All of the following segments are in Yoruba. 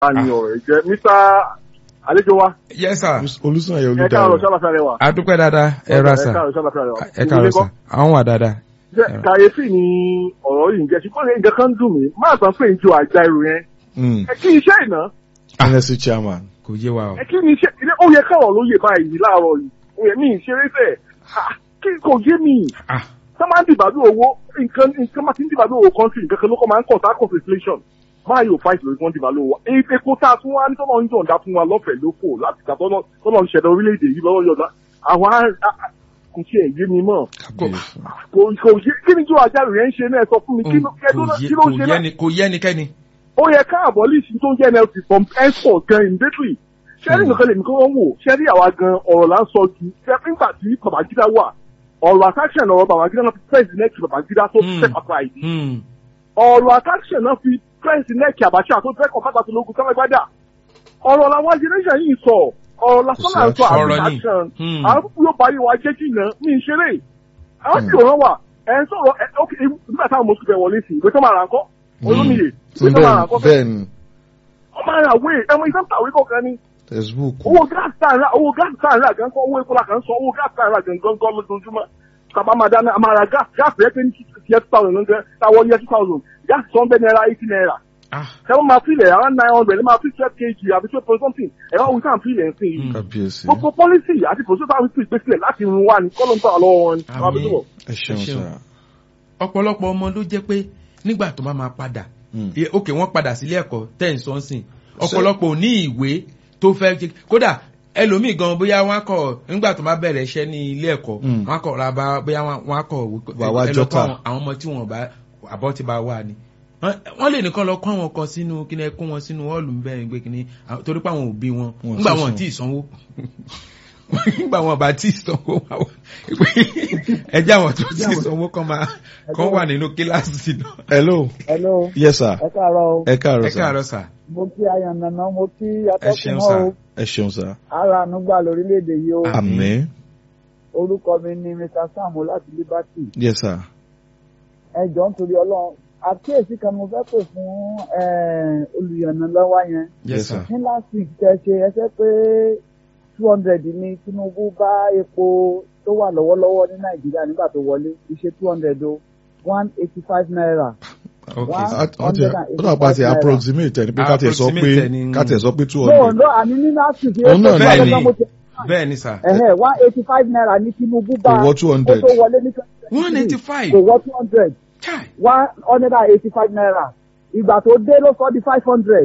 ni ọ̀rẹ́ jẹ́ mr àlejò wa yes sir olùsànyẹ ẹ káàárọ̀ olùdarí sábàfẹ́ rẹ wa adúpẹ́ dáadáa ẹ ra sà ẹ káàárọ̀ sábàfẹ́ rẹ wa ẹ káàárọ̀ sà àwọn wà dáadáa. jẹ́ kàyéfì ni ọ̀rọ̀ yìí ń jẹ́ ṣùgbọ́n nǹkan kan ń dùn mí máa sàn pé ìjọ àjà irun yẹn ẹ kí iṣẹ́ ìná nsc chairman kò yé wa o. ẹ kí ni iṣẹ́ ilé ó yẹ káwọn ló yẹ báyìí láàárọ̀ yìí ó yẹ mí ìṣeré fẹ́ kí kò yé mi ah tá máa ń dìbàdú owó nǹkan nǹkan máa ti ń dìbàdú owó country nǹkan kan ló kọ́ máa ń kọ̀ tá kọ̀ inflation máa yóò fight lórí wọn dìbàdú owó epo tá a tún wá ní tọ́lọ́ ń yọ̀ǹda fún wa lọ́fẹ̀ẹ́ lóko láti gbà tọ́lọ́ tọ́lọ́ ń ṣẹ̀dá orílẹ̀-èdè yìí lọ́wọ́ yọ̀ǹda àwọn á- á- á- kò tiẹ̀ yé mi mọ́ kábíyèsí kò kò yé kí ni jó àjálù yẹn ń ṣe náà sọ fún mi kí ló kí ló kí ló ń ṣe náà kò yẹ ẹnikẹ́ni. ó yẹ ká àbọ̀lìsì tó ń jẹ́ nlc from henceforth gan immediately ṣẹ́rí nǹkan lèmi kọ́ wọ́n wò ṣẹ́rí àwa gan ọ̀rọ̀ là ń sọ ju ṣẹ́ nígbà tí babangida wà ọ̀rọ̀ attraction ọ̀rọ̀ babangida náà fi press neck babangida tó Hmm. step aside Hmm. ọ̀rọ̀ attraction náà fi press neck abacha tó fẹ́ kọ́ bàtà tó lógun kálágbádà ọ̀rọ̀ làwọn generation yìí sọ ọ̀rọ̀ lásán là ń sọ Ọ̀rọ̀ ni. attraction Hmm. àwọn púpọ̀ yóò parí wa jẹ́ jìnnà ní ìṣeré àwọn tí òun wà ẹ̀ ń sọ̀rọ̀ ẹ̀ ok nígbà táwọn mọ̀sùn bẹ̀ wọlé sí ìwé tó máa rà ńkọ́ olómìye ìwé tó máa rà ńkọ́ bẹ́ẹ̀ ni ọmọ ara wé ẹmọ iṣẹ́ ń tàwé kọ̀ọ̀kan ni textbook owó gáàsì tá à ń rà owó gáàsì tá à ń rà gan kọ́ owó epo la kàn ń sọ owó gáàsì tá à ń rà gan gan gan lójoojúmọ́ tàbá máa dáná a máa ra gáàsì gáàsì rẹ pé ní tiẹ̀ two thousand ló ń gẹ́ táwọn yẹ two thousand gáàsì tó ń bẹ́ náírà eighty naira ah ẹ̀wọ̀n máa fílẹ̀ around nine hundred ẹ̀ máa fi twelve kg àbí twelve point something ẹ̀wọ̀n wí sáà fílẹ̀ ń sìn yìí Hmm. kábíyèsí gbogbo pọ́lísì àti pòṣẹ́tà wípé ìgbésílẹ̀ láti run wa ní kọ́lọ́ńtà lọ́wọ́ wọn ni Àmín. wọ́n á bí tó bọ̀. ẹ ṣeun Ẹ ṣeun. sá ọ̀pọ̀lọpọ̀ ọmọ ló jẹ́ pé nígbà tó bá máa padà Hmm. eh, ok wọ́n padà sílé ẹ̀kọ́ ten sọ́nsìn ọ̀pọ̀lọpọ̀ ò ní ìwé tó fẹ́ jẹ́ kódà ẹlòmíì gan bóyá wọn á kọ nígbà tó bá bẹ̀rẹ̀ iṣẹ́ ní ilé ẹ̀kọ́ Hmm. wọn á kọ ra bá bóyá wọn á kọ Wà wá ẹ lọ jọ́tà. kọ́ àwọn- àwọn ọmọ tí wọn bá àbọ̀ ti bá wà ní. Wọ́n- wọ́n lè nìkan lọ kọ́ àwọn kan sínú kíni ẹ kó wọn sínú họ́ọ̀lù bẹ́ẹ̀ gbé kíni àwọn- torí pé àwọn òbí wọn Wọn nígbà sì wọn san. tí ì sanwó nígbà wọn bá tí ì sanwó wà wá ẹjẹ àwọn tó tí ì sanwó kan máa kan wà nínú kíláàsì náà. hello Hello, yes sir ẹ káàárọ̀ o. ẹ káàárọ̀ ẹ sá káàárọ̀ sà. Mo kí Ayànnànà, mo kí ẹ ṣeun Atọ́kùnmọ́ sà. o. ẹ ṣeun sá Ara ànúgbà lórílẹ̀‐èdè yìí o. àmín Orúkọ mi ni Mr. Sam láti Liberty. yes sir Ẹ jọ̀ọ́ nítorí Ọlọ́run. Àkíyèsí kan mo fẹ́ pè fún eh, olùyànnàlọ́wọ́ yẹn. yes Yes, sir. sir. Ní last week tẹ ṣe ẹsẹ̀ pé two hundred ni Tinubu bá epo tó wà lọ́wọ́lọ́wọ́ ní Nàìjíríà nígbà tó wọlé. Iṣẹ́ two hundred o. one eighty five naira. ok Wá. sir. wọ́n ti ó dà pa ti approximate ẹni pé ká tẹ̀ sọ pé Approximate ẹni- ká tẹ̀ sọ pé two No, hundred no, àní ní last week. Òun náà bẹ́ẹ̀ Bẹ́ẹ̀ ni. mo ti bẹ́ẹ̀ ni sà. ẹ̀hẹ́ one eighty five naira ní Tinubu bá Kò wọ 200. kó tó wọlé ní twenty one eighty five kò wọ two hundred chai one hundred and eighty five naira ìgbà tó dé ló sọ di five hundred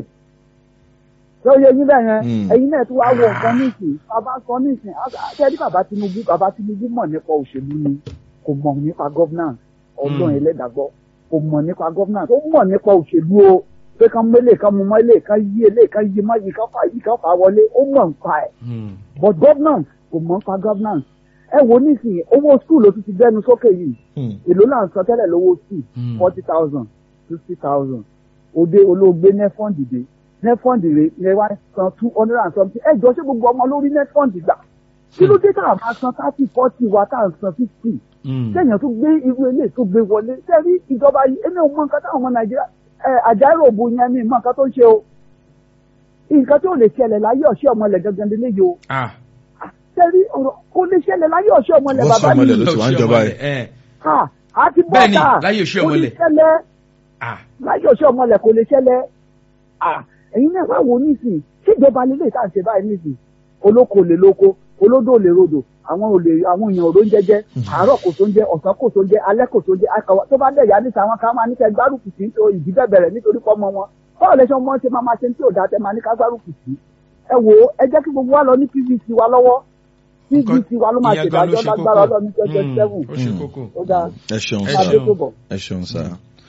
tó yẹ yín bẹ́ẹ̀ yẹn Hmm. ẹ̀yin náà tún wá wọ nǹkan nísìn bàbá sọ nísìn àtẹ́rí bàbá Tinubu bàbá Tinubu mọ̀ nípa òṣèlú ni kò mọ̀ nípa governance ọdún Hmm. ẹlẹ́dàgbọ́ kò mọ̀ nípa governance ó mọ̀ nípa òṣèlú o pé kán mélé kán mú mọ́lé kán yí elé kán yí mọ́ yìí kán fà yìí kán fà wọlé ó mọ̀ nípa ẹ̀ Hmm. but governance kò mọ̀ nípa governance ẹ wo nísìnyí owó school ló tún ti gbẹnu sókè yìí Hmm. èló là ń san tẹ́lẹ̀ lówó school Hmm. forty thousand fifty thousand òde olóògbé nefond dé nefond rè ẹ wá san two hundred and something ẹ jọ ṣé gbogbo ọmọ lórí nefond gbà kí ló dé tá a máa san thirty forty wa tá a san fifty Hmm. sẹ́yìn tó gbé irú eléyìí tó gbé wọlé sẹ́rí ìjọba yìí èmi ò mọ nǹkan táwọn ọmọ nàìjíríà ẹ àjárò òbu yẹn mi mọ nǹkan tó ń ṣe o nǹkan tó lè ṣẹlẹ̀ láyé ọ̀ṣẹ́ ọmọlẹ̀ gangan lélẹ́yìí o ah sẹ́rí ọ̀rọ̀ kò lè ṣẹlẹ̀ láyé ọ̀ṣẹ́ ọmọlẹ̀ Wọ́n bàbá sọ ọmọlẹ̀ mi ló ti wá ń jọba yìí. ẹ ha àti Bẹ́ẹ̀ni, bọ́tà láyé ọ̀ṣẹ́ kò lè ọmọlẹ̀. ṣẹlẹ̀ ah láyé ọ̀ṣẹ́ ọmọlẹ̀ kò lè ṣẹlẹ̀ ah ẹ̀yin náà wá wò ó nísìn ṣèjọba lélẹ̀ tá à ń ṣe báyìí nísìn olóko lè lóko olódò lè rodò àwọn olè àwọn èèyàn òró ń jẹjẹ àárọ̀ kò tó ń jẹ ọ̀sán kò tó ń jẹ alẹ́ kò tó ń jẹ akọwà tó bá dẹ̀yà níta àwọn kan máa ní kẹ́ gbárùkù sí nítorí ìdí bẹ̀bẹ̀rẹ̀ nítorí pọ́mọ wọn báwo lẹ ṣe ọmọ ṣe máa máa ṣe tí ò dáa tẹ máa ní ká gbárùkù sí ẹ wò ó ẹ jẹ́ kí gbogbo wa lọ ní pvc wa lọ́wọ́ pvc wa ló máa ìyẹn gan ló ṣèdájọ́ ṣe lágbára kókó. ọlọ́run twenty twenty seven Hmm. ó ṣe Hmm. kókó. ó dáa ẹ ṣeun Ẹ sá máa dé tó bọ̀. ẹ ṣeun sá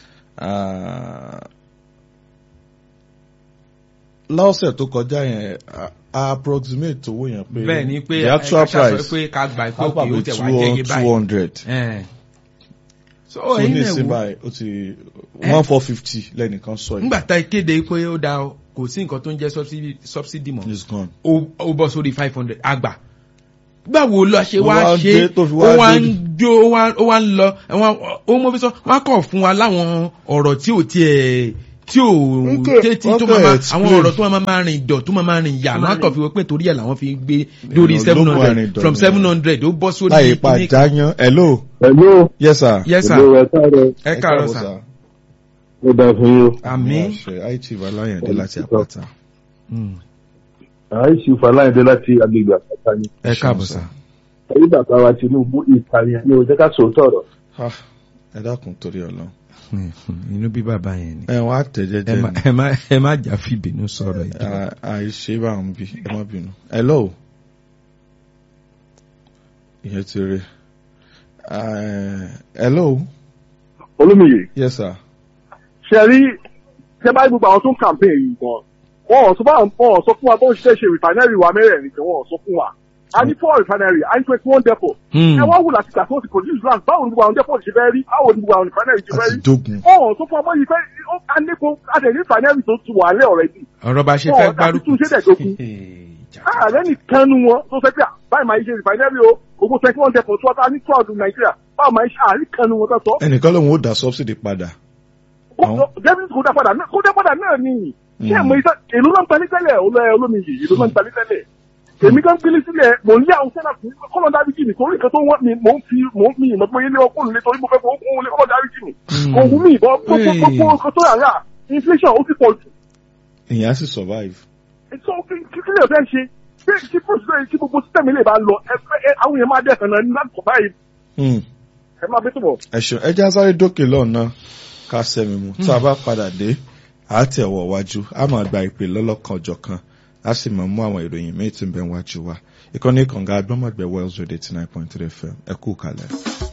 Ah, lọ́sẹ̀ tó kọjá yẹn a- a approximate owó yẹn pé bẹ́ẹ̀ ni pé the actual ẹ ṣàṣọ price pé ká gbà pé á òkè ó pàbí tẹ̀ wá jẹ́ iye two báyìí. hundred Ẹ̀. so tó ẹ̀yin ní náà ìsìn wò báyìí ó ti one four fifty lẹ́nìkan sọ yìí nígbà tá a kéde pé ó da o, kò sí nǹkan tó ń jẹ́ subsidy- subsidy mọ́ it's gone. ó ó bọ́ sórí five hundred àgbà báwo lọ ṣe Ó wá wá ń ṣe dé tó fi wá ó wá dé. ń jó ó wá ó wá ń lọ ẹ̀wọ̀n ó mọ fi sọ wọ́n á kọ̀ fún wa láwọn ọ̀rọ̀ tí ò tiẹ̀ tí ò Ike. tètè tó Wọ́n máa fẹ́ máa- explain. àwọn ọ̀rọ̀ tó máa máa rìn dọ̀ tó máa máa rìn yà náà kàn fi wọ́n pé torí ẹ̀ làwọn fi gbé lórí Èèyàn seven ló mú hundred àrìn dọ̀ from nìyẹn. seven hundred ó bọ́ sórí láyé pa kíní- jáyán hello Hello. yes sir. yes sir Hello, ẹ káàárọ̀. ẹ káàárọ̀ sà Ó dáa fún yín. àmín àṣẹ àìtì balayande láti àpáta. Mm. Àìsí Fàláyìndé láti agbègbè àpáta ni. ẹ káàbọ̀ sà Ẹ̀rí bàbá wa Tinubu ìpànìyàn ni òjẹ́ ká sòótọ́ ọ̀rọ̀. Ah, ẹ dákun torí Ọlọ́run. Mm, inú bí bàbá yẹn ni ẹ wọn á tẹ ẹ jẹ́jẹ́ má ni ẹ má ẹ má jà fìbínú sọ̀rọ̀ ìjọ À- àìṣe bá ń bí ẹ má bínú. hello ìyẹn ti rí Eh, hello Olúmiyè, yes sir. ṣe rí ṣe bá gbogbo àwọn tó ń campaign yìí gan. Wọ́n ò sọ fún àwọn wọ́n ò sọ fún wa bó ń ṣiṣẹ́ ṣe refinery wa mẹ́rẹ̀ẹ̀rin kan wọ́n ò sọ fún wa. A ní four refinery, a ní twenty one depot. Mm. Ẹ wá wù láti gbà tó ti produce land, báwo ni gbogbo àwọn depot ṣe fẹ́ rí? Báwo ni gbogbo àwọn refinery ṣe fẹ́ àti rí? dógun. Wọ́n ò sọ fún ọmọ yìí fẹ́ ó ká nípo adẹ̀ní refinery tó ti wà lẹ́ already. ọ̀rọ̀ bá ṣe Wọ́n fẹ́ ò gbárùkù tún ṣe dẹ̀dógún. ààrẹ nìkan nu wọn tó fẹ́ pé à, báyìí máa ń ṣe refinery o gbogbo twenty one depot tó wá ní twelve nàìjíríà báwo máa ń ṣe àárín kan nu wọn tó sọ. ẹnìkan lòun ó dá subsidy padà. àwọn- david kò dá padà náà kò dá padà náà ni ṣé ẹ̀ mọ iṣẹ́ èlò náà ń talí tẹ́lẹ̀ olóyè olómi yìí èlò náà ń talí tẹ́lẹ̀ èmi kan gbélé sílẹ̀ mò ń lé àwọn sẹ́nà fún kọ́lọ̀ dáríjì mi torí nǹkan tó wọ́n mi mò ń fi mò ń fi ìmọ̀ pé ilé ọkùnrin lé torí mo fẹ́ fowó kún lé kọ́lọ̀ dáríjì mi kò wù mí ìbọn gbogbo gbogbo nǹkan tó yà rà inflation ó ti pọ̀ jù ìyẹn á sì survive. so kí kí lè fẹ́ ṣe pé tí procedure tí gbogbo system ilé bá lọ ẹ ẹ àwọn èèyàn máa dẹ̀sán náà ní láti sọ báyìí Hmm. ẹ máa bẹ́ tó bọ̀. ẹ̀sùn ẹja sáré dókè lọ́nà ká sẹ́mi mu tá a bá padà dé a tẹ̀ wọ̀ wájú a máa gba ìpè lọ́lọ́kan ọjọ́ kan a sì máa mú àwọn ìròyìn míì tí ń bẹ wájú wa ìkànnì kànga agbọ́mọ̀gbẹ́ wells radio eighty nine point three fm ẹ kú kalẹ̀.